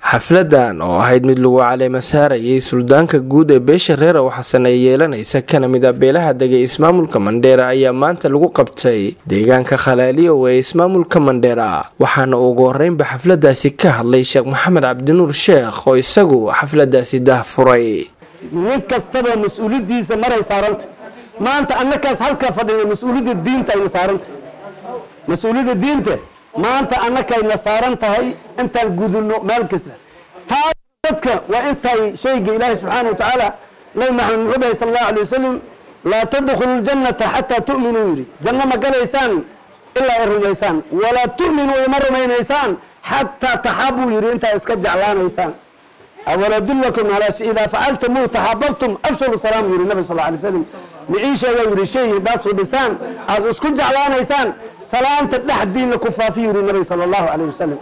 xafladan oo ahayd mid lagu caleema saarayay suldaanka guud ee beesha reer ow xasan ee yeelanaysa kana mid a beelaha degay ismaamulka mandheera ayaa maanta lagu qabtay deegaanka khalaaliyow ee ismaamulka mandheera waxaana ugu horeynba xafladaasi ka hadlay sheekh maxamed cabdinuur sheekh oo isagu xafladaasi daahfuray nin kastaba mas-uuliyadiisa maray saaranta maanta annakaas halka fadhina mas-uuliyadda diinta ayna saaranta mas-uuliyadda diinta maanta annakayna saaran tahay intaan gudubno meel kasta taas dadka waa intay shayga ilaahi subxaana wa tacaala nabi maxamed muxuu dhahay sal allahu alay wasalam laa tadkhulu ljannata xataa tu'minuu yidhi janno ma galaysaan ilaa ay rumaysaan walaa tu'minuu ima rumaynaysaan xataa taxaabuu yidhi intaa iska jeclaanaysaan awaladullakum alaa idaa facaltumuu taxaababtum afshalu salaam yidhi nabi sal alay slam miciisheega yidhi shay haddaad suubisaan aad isku jeclaanaysaan salaanta dhexdiina ku faafi yidhi nabi sala allahu calayh wasalam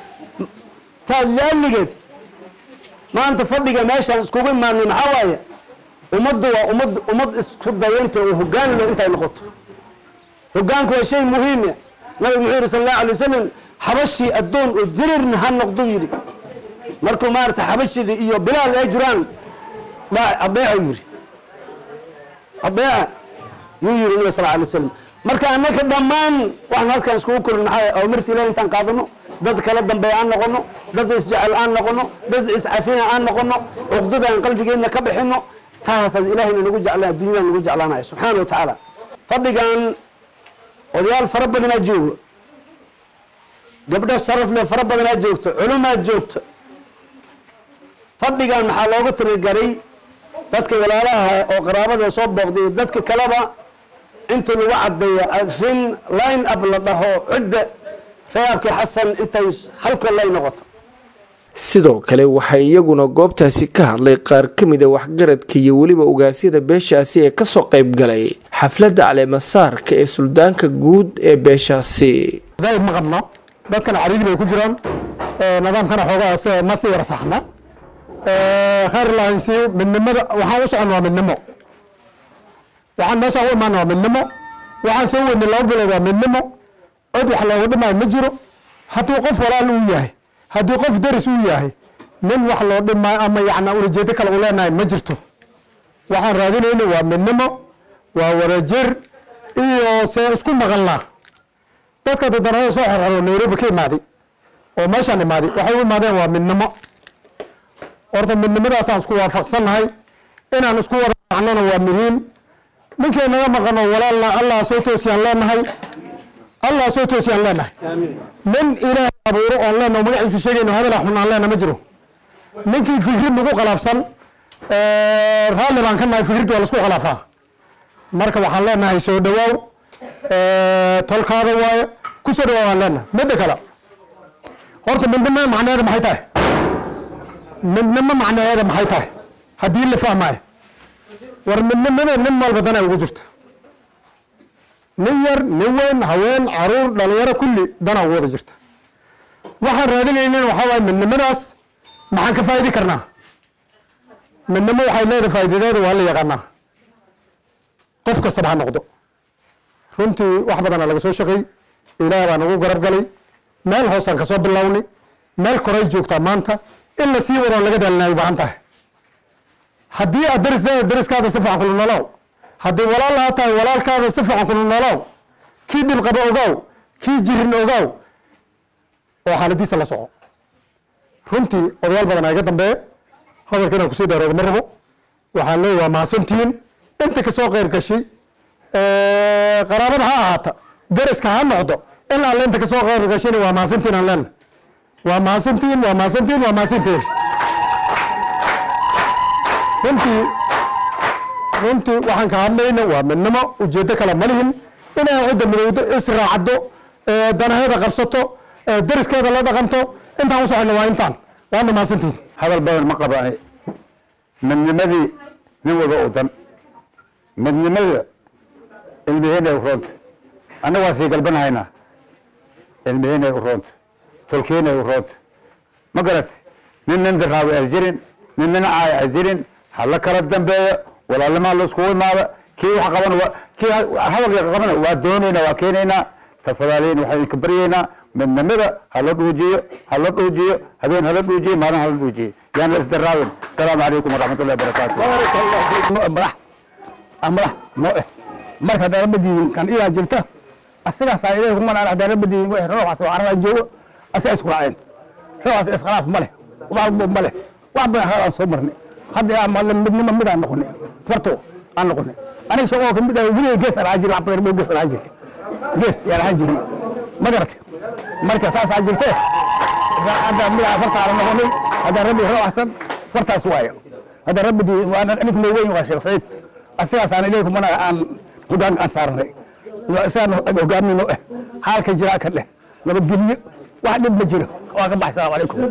taas laaligeed maanta fadhiga meeshaan iskugu imaanay maxaa waaye ummaddu waa ummad ummad isku dayanta oo hoggaan leh intay noqoto hoggaanku waa shay muhiima nabigu muxuu yidhi sal allahu alay wasalam xabashii addoon oo jirirna ha noqdo yidhi markuu maarata xabashidii iyo bilaal ay jiraan adeeca yidhi adeeca yuu yidhi nabi sal alay wasalam marka annaka dhammaan waxaan halkan iskugu korin maxaa awamirta ilahi intaan qaadano dad kala dambeeya aan noqono dad isjecel aan noqono dad iscafina aan noqono cuqdada aan qalbigeenna ka bixino taasaad ilahayna nagu jeclaan adduunyada nagu jeclaanaya subxaana wa tacaala fadhigan odayaal fara badanaa joogo gabdho sharaf leh fara badanaa joogto culumaa joogto fadhigan maxaa loogu tirigaray dadka walaalaha oo qaraabada soo booqday dadka kaleba inta lagu cadeeya rin line up la dhaho cidda reyaabkii xasan intay halkoo lay noqoto sidoo kale waxaa iyaguna goobtaasi ka hadlay qaar ka mid a waxgaradka iyo weliba ogaasyada beeshaasi ee kasoo qayb galay xafladda caleemasaarka ee suldaanka guud ee beeshaasi zaaid ma qabno dadkana cariiri bay ku jiraan nidaamkana xoogaa ma sii warsaxna khayr lahaysiyo midnimada waxaan u socon waa midnimo waxaan meeshaan u imaana waa midnimo waxaan soo weynay laba bilood waa midnimo cod wax looga dhimaayo ma jiro hadduu qof walaal uu yahay haddii qof deris uu yahay nin wax loo dhimaayo ama yacna ulajeedo kale u leenahay ma jirto waxaan raadinayna waa midnimo waa wadajir iyo see isku maqalnaa dadka dadanada soo xorxoro nairobi ka imaaday oo meeshaan imaaday waxay u imaadeen waa midnimo horta midnimadaasaan isku waafaqsannahay inaan isku wada macnona waa muhiim ninkay naga maqano walaalna allah soo toosiyaan leenahay allah soo toosiyaan leenahay nin ilaahay abuuro oon leenaho magaciisa sheegayno hadala xun aan leena ma jiro ninkii fikrid nagu khalaafsan raalli baan ka nahay fikrid waa laisku khalaafaa marka waxaan leenahay soo dhawaaw tolkaada waaye ku soo dhawaaw aan leenahay midda kale horta midnimo macnaheeda maxay tahay midnimo macnaheeda maxay tahay haddii la fahmaayo war midnimada nin walba dana ugu jirta nin yar nin weyn haween caruur dhalinyaro kulli dana ugu wada jirta waxaan raadinaynin waxaa waaye midnimadaas maxaan ka faa'idi karnaa midnimo waxay leedahay faa'iidadeeda waa la yaqaanaa qof kastaba ha noqdo runtii wax badana laga soo shaqeey ilaah baa nagu garab galay meel hoosaan kasoo bilownay meel koray joogtaa maanta in la sii wadoon laga daalinaay u baahan tahay haddii aad daris leedahay dariskaada si fiican kula noolow haddii walaal aa tahay walaalkaada si fiican kula noolow kii dhib qaba ogow kii jirin ogow oo xaaladiisa la soco runtii odayaal badan aa iga dambeeye hadalka inaan kusii dheeroodo ma rabo waxaan leeyahy waa mahadsantihiin inta kasoo qeyr gashay qaraabada ha ahaata dariska ha noqdo in alle inta kasoo qeyr gashayna waa mahadsantihiin aan leena waa mahadsantihiin waa mahadsantihiin waa mahadsantihiin runtii runtii waxaan ka hadlayna waa midnimo ujeedo kale ma lihin inay cidda midowdo israacdo danaheeda qabsato dariskeeda la dhaqanto intaan u socono waa intaan waana mahadsantihiin hadal badan ma qaba midnimadii nin walba u dan midnimada ilmiheenay u roonta annaga waa sii galbanahaynaa ilmiheenay u roonta tolkeenay u roonta ma garat nin nin diraawi as jirin nin nin caay as jirin hala kala dambeeyo walaalimaa la iskugu imaada kii wax qaban kii hadalka qabana waa doonaynaa waa keenaynaa tafadaaliin waxaan idinka baryaynaa midnimada hala dhuujiyo hala dhuujiyo habeen hala dhuujiyo maalin hala dhuujiyo yaan la isdaraawin asalaamu calaykum waraxmatullahi wabarakaatu madax madax noo eh marka haddaan rabadiin kan iyaa jirta asigaasaa ilaahi kuma dhaan haddaan rabadiin wixii rooxaas oo carada joogo asiga isku raaceen rooxaas iskhilaaf ma leh walbo ma leh wax badan hal aan soo marnay hadda yaa malle midnimo mid aan noqonay farto aan noqonay aniga shaqoo kamid ah weliga gees aan ahaan jirin wax badan gees aan ahaan jirin gees yaan ahaan jirin ma garatay marka saasaa jirtee hadda mid aan farta aan noqonay haddaan rabbi rooxasan fartaas waayo hadda rabbidii ninka noo weyn waa sheekh saciid asigaasaan ilaahi kumana aan hogaan aan saarnay isagaan hogaamino eh xaalka jiraa ka dheh nabadgelyo wax dhib ma jiro waa ka baxay salaamu calaykum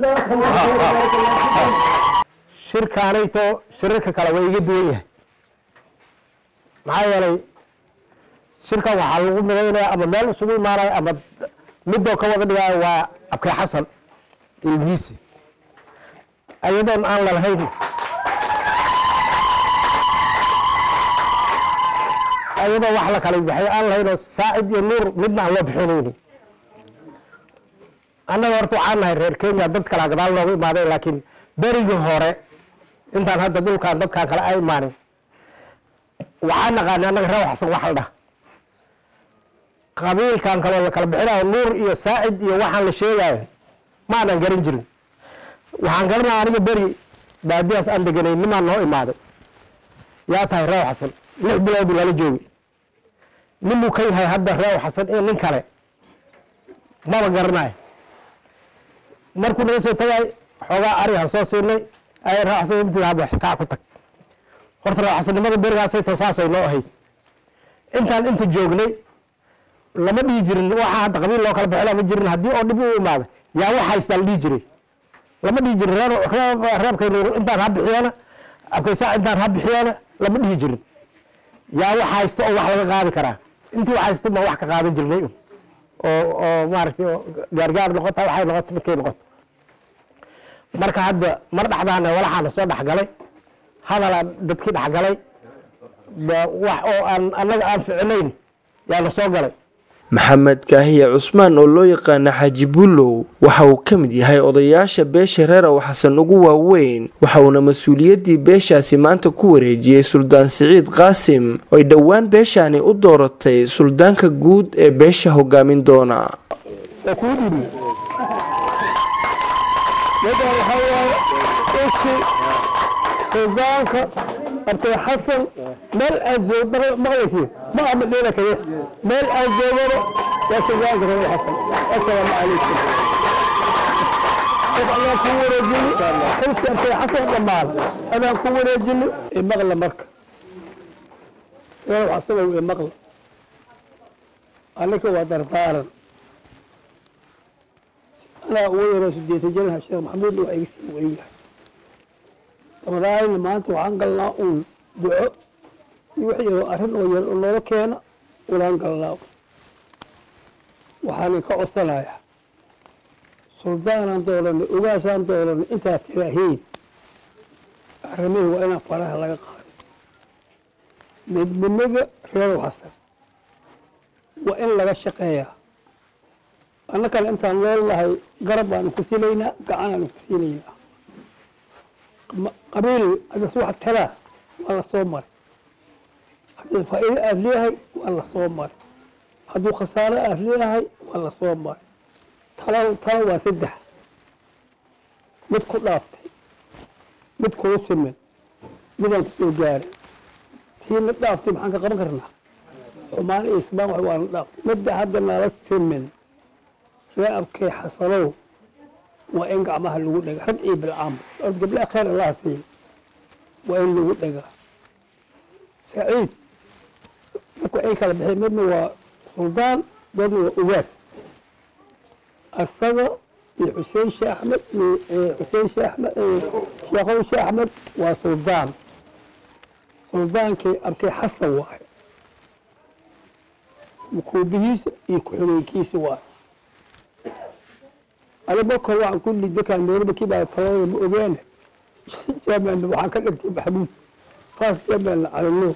shirkaanayto shirarka kale waa iga duwan yahay maxaa yeelay shirkan waxaa lagu midaynaya ama meel isugu imaanaya ama midoo ka wada dhigaayo waa abkay xasan ilmihiisi ayadoon aan lalahayn ayadoo wax la kala baxay aan lahaynoo saacid iyo nuur midna aan loo bixinayni annaga horta waxaan nahay reer kenya dad kala gadaal noogu imaaday laakiin berigii hore intaan hadda dhulkan dadkan kale ay imaanin waxaan naqaanay annaga reer waxsan wax la dhah qabiilkan kaloo la kala bixinayo nuur iyo saacid iyo waxaan la sheegayo ma aanan garan jirin waxaan garanaya aniga beri baadiyaas aan deganay nimaan noo imaaday yaa tahay reew xasan lix bilood lala joogi ninbuu ka yahay hadda reew xasan iyo nin kale maba garanayo markuu naga soo tagay xoogaa arihan soo siinay ay reew xasan mtigaaba kaa ku tag horta reew xasannimada berigaasay to saasay noo ahayd intaan inta joognay lama dhihi jirin waxaa hadda qabiil loo kala baxila ma jirin haddii oo dhib u imaada yaa wax haystaa la dhihi jiray lama dhihi jirin reer reer reebkay nuur intaan ha bixiyana abkaysaa intaan ha bixiyana lama dhihi jirin yaa wax haysto oo wax laga qaadi karaa intii wax haysto ma wax ka qaadan jirnay un oo oo maaragtay oo gaargaar noqota waxay noqoto midkay noqoto marka hadda mar dhexdaana walaxaana soo dhexgalay hadalaa dadkii dhexgalay wax oo aan annaga aan ficinayn yaana soo galay maxamed kaahiye cusmaan oo loo yaqaana xaaji buulow waxa uu ka mid yahay odayaasha beesha reer ow xasan ugu waaweyn waxa uuna mas-uuliyaddii beeshaasi maanta ku wareejiyey suldaan siciid qaasim oo ay dhowaan beeshaani u dooratay suldaanka guud ee beesha hogaamin doona waa kuu dhibi midaan waxaa waaye ishi suldaanka abtay xasan meel aad joog maqlaysi ma ama dheela kaye meel aad joogaba waa suldaanka reer xasan assalaamu calaykum qof adaan ku wareejini xilki abtay xasan dhammaan adaan ku wareejini imaqla marka reer xasanow imaqla annika waa dardaaran anaa ugu yaroo sideetan janaha sheekh maxamuudna waa iga sii weyn yahay ramadaanina maanta waxaan galnaa uun duco iyo wix yaroo arrin oo yar oo noola keena ulaan galnaa waxaan ka codsanayaa suldaanaan doolanay ogaasaan doolanay intaad tiraahiin arrimihii waa inaan faraha laga qaado midnimada reerow xasan waa in laga shaqeeyaa annakana intaan nool nahay garab baanu ku siinaynaa gacananu ku siinaynaa qabiil hadas wax talaa waa la soo maray haddii faa'iido aad leeyahay waa la soo maray hadduu khasaaro aad leeyahay waa la soo maray tala tala waa saddex mid ku dhaaftay mid kuu siman midaan ku soo gaaray tiina dhaaftay maxaan ka qaban karnaa xumaan iyo isbaan wax waana dhaaftay midda hadda nala siman ree abkay xasanow waa in gacmaha lagu dhega rag iyo bilcaamba od gabdhaha khayr allaha siiya waa in lagu dhegaa saciid dadku ay kala bixeen midna waa suldaan midna waa ugaas asaga iyo xuseen sheekh axmed xuseen sheekh axmed sheekhow sheekh axmed waa suldaan suldaankii abkay xasan waaye mukuubihiisa iyo ku-xigeenkiisa waaye adigo kor waxaan ku lidakaan meelbakii baa talada ma ogeene jaamana waxaan ka dhigtay maxamuud faas jaamana calino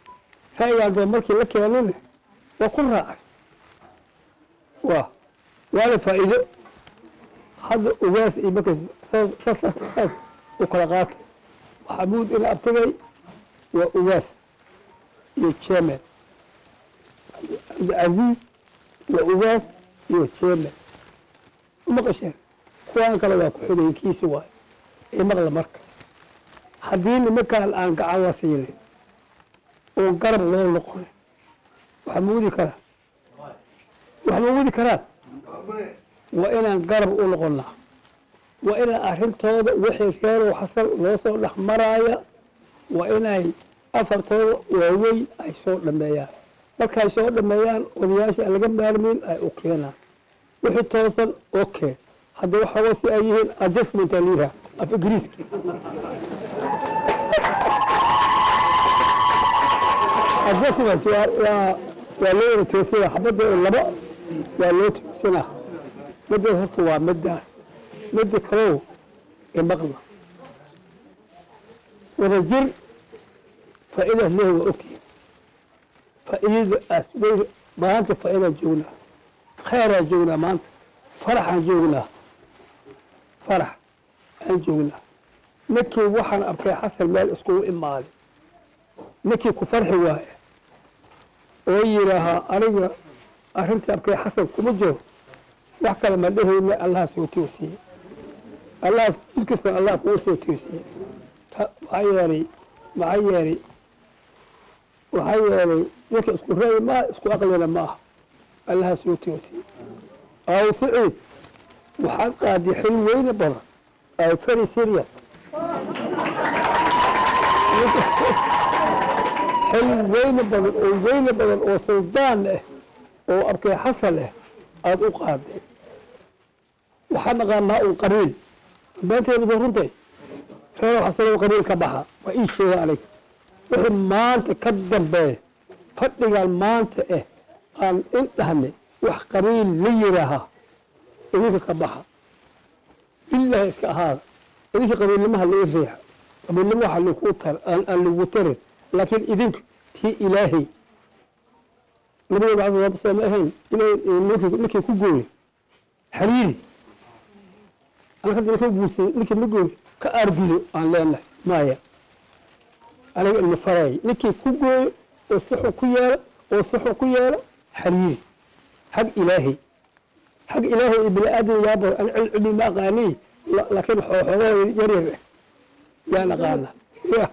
ra'yigaan doo markii la keenane waa ku raacay waa waana faa'iido hadda ugaas iyo markay saas saas saas u kala qaata maxamuud ina abtigay waa ugaas iyo jeemen cabdicasiis waa ugaas iyo jeemen umaqasheen kuwaan kale waa ku-xigeenkiisi waay ee maqla marka haddii nimankaan aan gacan la siinin oo garab loo noqonin waxa ma wadi karaa wax ma wadi karaan waa inaan garab u noqonnaa waa inaan arrintooda wixii reerow xasan loo soo dhex maraaya waa inay afartooda waaweyn ay soo dhameeyaan markay soo dhameeyaan odayaasha aan laga maarmin ay u keenaan wixii toosan okay hadda waxaa si ay yihiin adjustment aliha af ingiriiski adjustment waa waa waa loo wada toosina xabadda oo laba waa loo toosinaa middaas horta waa middaas midda kalow ee maqla wada jir faa'iidaas leehay waa ogtihin faa'iidadaas way maanta faa'iidaan joognaa khayraan joognaa maanta faraxaan joognaa farax aan joognaa ninkii waxaan arkay xasan meel iskugu imaaday ninkii ku farxi waaye oo yidhaahaa aniga arrintii arkay xasan kuma jiro wax kale ma dhehayna allaha soo toosiyey allahaas mid kasta allah kugu soo toosiyey maxaa yeelay maxaa yeelay waxaa yeelay ninka isku ra'yi maaha isku aqlina ma aha allaha soo toosiyey aw saciid waxaad qaaday xil weyne badan ay very serious xil weyne badan oo weyne badan oo suldaan ah oo arkay xasan ah aada u qaaday waxaa naqaanaa un qabiil beentay mise runtay reer xasan qabiil ka baxa waa ii sheega aniga wixii maanta ka dambeeya fadhigan maanta ah aan in dhahne wax qabiil la yidhaahaa idinka ka baxa bilaahi iska ahaada idinka qabiilnimaha laga riixa qabiilnimo waxa lagu tar aan lagu tarin laakiin idinka tii ilaahay nabiga maxamed soo ma ahayn ilaahay ninkii ku gooye xariiri anaga hadda ninka guursay ninkii ma gooye ka aargudo aan leenahay maya aniga ilma faray ninkii ku gooyo oo sixu ku yeela oo sixu ku yeela xariiri xag ilaahay xag ilaahay iyo bini aadan yaaba an cilmi ma aqaani laakiin xooxoogaa yar yar ah yaan aqaana ya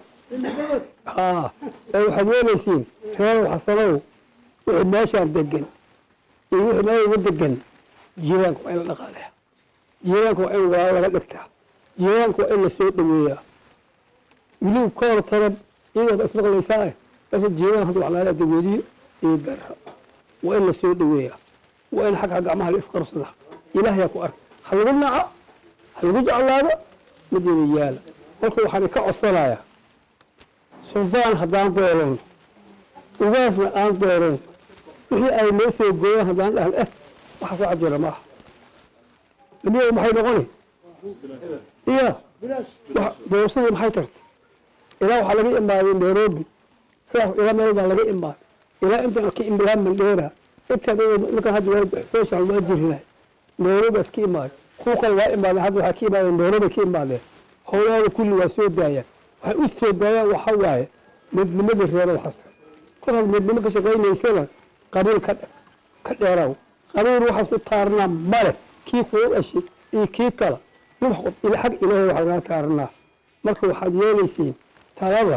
haa ee waxaad yeelaysiin reerow xasanow wixii meeshaan degan iyo wixii meel uga degan jiiraanka waa in la dhaqaaleya jiiraanka waa in waa laga dhigtaa jiiraanka waa in la soo dhaweeyaa wiliw ka hor taran iyadoo ismaqlaysaa eh meesha jiiraan hadda wax laala dagoodiyo iyo garra waa in la soo dhaweeyaa waa in xagga gacmaha la isqabsada ilaahayaa ku arka ha lagu naca ha lagu jeclaado mideena yaala marka waxaan ka codsanayaa suldaan haddaan dooran ugaasna aan dooran wixii ay noo soo gooyaan haddaan dhahan eh waxa soo cajira maaha lamiya maxay noqoni iya doorashadii maxay tartay ilaa waxaa laga imaaday nairobi ilaa meel baa laga imaaday ilaa intaan ka imilaa mandheera intaan markaan hadda social waa jirinahay nairobi iska imaaday kuwa kale waa imaadeen hadda waxaa ka imaadeen nairobi ka imaadeen howlaada kulli waa soo daayaan waxay u soo daayaan waxa waaye midnimadii reerow xasan kor had midnimo ka shaqaynaysana qabiil ka ka dheeraw qabiil waxaas ku taarnaa male kii kuu dhashay iyo kii kala nin xag ilaahay wax lagaa taarnaa marka waxaad yeelaysiin talada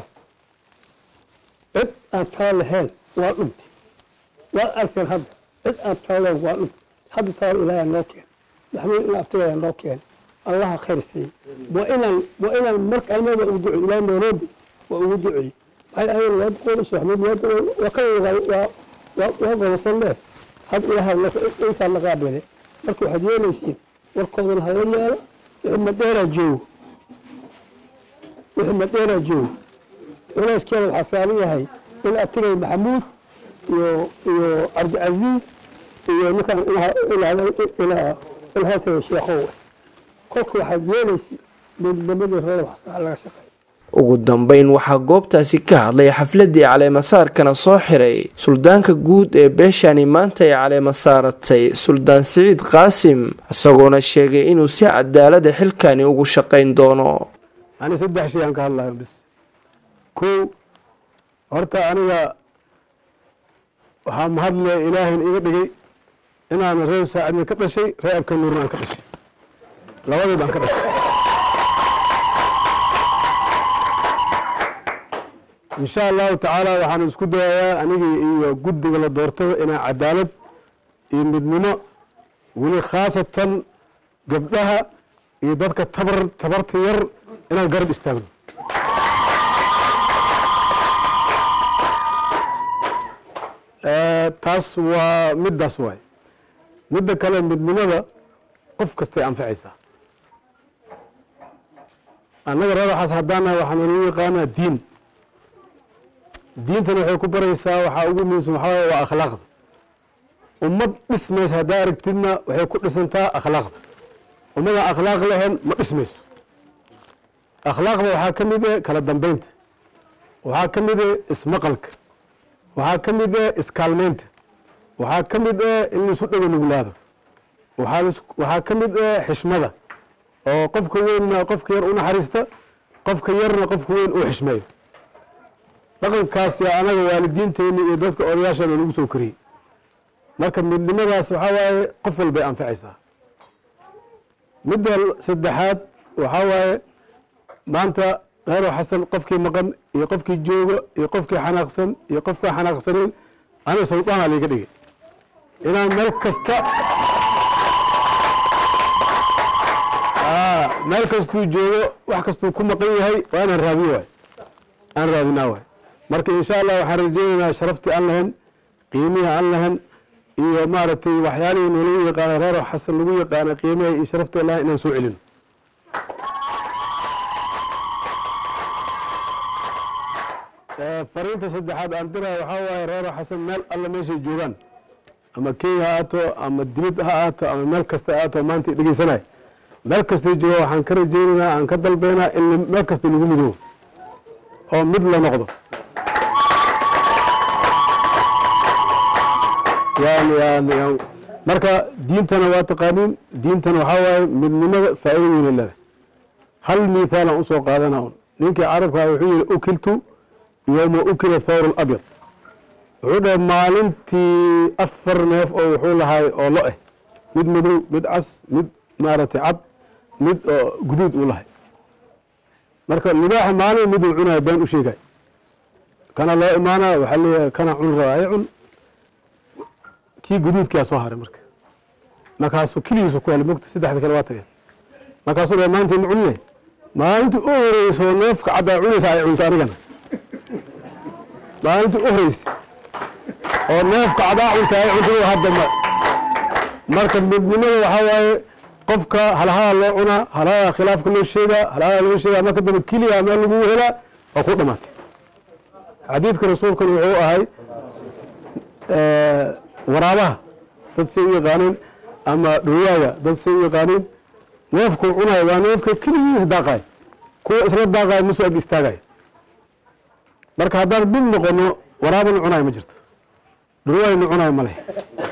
cid aan tala lahayn waa dhuntay waad arteen hadda cid aan tala lahayn waa dhuntay hadda talada ilaahay noo keen maxamuud in abtigayaa noo keen allaha khayr siiy waa inaan waa inaan marka almada ugu ducey ilaa nairobi waa ugu ducey maxay ahayn waa boqol sheekh maxamuud waa ka waa waa waa gobosan leh had ilaaha intaa la qaabile marka waxaad yeelaysiin warkoodana hala yeelo wixii madheeraa joogo wixii madheeraa joogo culayskeeda waxaa saaran yahay in abtigay maxamuud iyo iyo cabdicasiis iyo ninkan ilaa ilhaatay sheekhow kolka waxaad yeelaysa midnimadii reer waxsaa laga shaqeeyo ugu dambeyn waxaa goobtaasi ka hadlay xafladii caleemasaarkana soo xiray suldaanka guud ee beeshani maanta ay caleema saaratay suldaan siciid qaasim isagoona sheegay inuu si cadaalada xilkani ugu shaqayn doono ani saddex shay aan ka hadlayo bis kow horta aniga waxaa mahadle ilaahayn iga dhigay inaan reer saacidna ka dhashay reer abka nuurna aan ka dhashay labadood aan ka dhashay insha allahu tacaala waxaan isku dayayaa anigii iyo guddiga la doortaba inaan cadaalad iyo midnimo weli khaasatan gabdhaha iyo dadka tabar tabarta yar inaan garab istaagno taas waa middaas waay midda kale midnimada qof kastay anfacaysaa annaga reer waxaas haddaanahay waxaa nalagu yaqaanaa diin diintana waxay ku baraysaa waxaa ugu muhiimsan waxaa waye waa akhlaaqda ummad dhismaysa haddaa aragtidna waxay ku dhisantaa akhlaaqda ummadaan akhlaaq lahayn ma dhismayso akhlaaqda waxaa ka mid eh kala dambeynta waxaa ka mid eh ismaqalka waxaa ka mid eh iskaalmeynta waxaa ka mid eh in laisu dhago nuglaado waxaa ka mid eh xishmada oo qofka weynna qofka yar u naxariista qofka yarna qofka weyn uu xishmeeyo dhaqankaasi anaga waalidiinteena iyo dadka odayaashana lagu soo koriyey marka midnimadaas waxaa waaye qof walbay anfacaysaa midda saddexaad waxaa waaye maanta reero xasan qofkii maqan iyo qofkii jooga iyo qofkii xanaaqsan iyo qofkaa xanaaqsanayn aniga suldaana liiga dhigay inaan meel kasta meel kastuu joogo wax kastuu ku maqan yahay waa inaan raadiyo waay aan raadinaa waay marka insha allah waxaan rajeynaynaa sharaftii aan lahayn qiimihii aan lahayn iyo maaragtay waxyaalihii nalagu yaqaana reero xasan lagu yaqaana qiimaha iyo sharaftii aan lahayn inaan soo celino fariinta saddexaad aan diraya waxaa waaye reero xasan meel alla meeshay joogaan ama kenya ha aato ama dibad ha aato ama meel kasta ha aato maanta dhegeysanay meel kastoo jooga waxaan ka rajeynaynaa aan ka dalbaynaa in meel kasta lagu midoobo oo mid la noqdo yani yani marka diintana waa taqaaniin diintana waxaa waaye midnimada faa'iida weyna leedahay hal miithaalan usoo qaadana un ninkii carabkaa wuxuu yihi ukiltu yowma ukila thawr alabyad wuxuu dhahay maalintii afar neef oo wuxuu lahaay oo lo eh mid madow mid cas mid maaragtay cad mid oo guduud uu lahay marka libaaxa maalin miduu cunayo been u sheegay kana loo imaanaya waxaa leeyahay kana cun rabaaye cun kii guduudkaa soo haray marka markaasuu keligiisu ku helay mogta saddexda kale waa tageen markaasuu dhahay maanta ma cunine maalintii u horeyso neefka caddaa cunaysa ay cunto anigana maalintii u horeysa oo neefka cadaa cunta ay cunto hadda ma marka midnimada waxaa waaye qofka halhadaa loo cunaa halhadaa khilaafka loo sheegaa halhadaa loo sheegaa marka dambe keligaa meel lagu helaa waa ku dhamaatay xadiidka rasuulkana wuxuu ahay waraabaha dad say u yaqaaneen ama dhowaaga dad say u yaqaaneen neefkuu cunayo waa neefka keligiisa daaqaay kuwa isla daaqayo musoo ag istaagayo marka haddaan mid noqono waraabana cunayo ma jirto dhurwaayna cunayo ma leh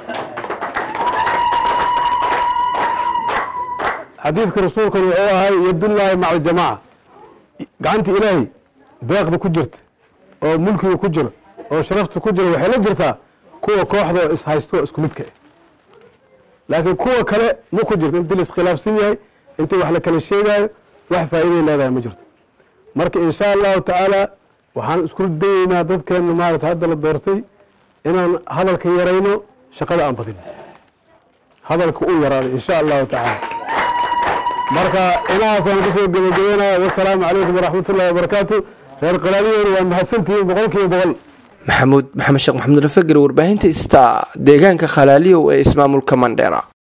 xadiidka rasuulkan wuxuu ahay yadullaahi maca aljamaaca gacanta ilaahay deeqda ku jirta oo mulkiga ku jiro oo sharafta ku jiro waxay la jirtaa kuwa kooxda oo is haysto oo isku midka ah laakiin kuwa kale ma ku jirto intii la iskhilaafsan yahay intii wax la kala sheegaayo wax faa'iiday leedahay ma jirto marka insha allahu tacaala waxaan isku dayeynaa dadkeena maarata hadda la doortay inaan hadalka yarayno shaqada aan badin hadalka u yaraado insha allahu tacaala marka inahaasaan kusoo gebagabeynaya wasalaamu calaykum waraxmat ullahi wabarakaatu reer qalaaliyoona waa mahadsantihiin boqol kiiba boqol maxamuud maxamed sheekh maxamed rafageri warbaahinta ista deegaanka khalaaliyow ee ismaamulka mandheera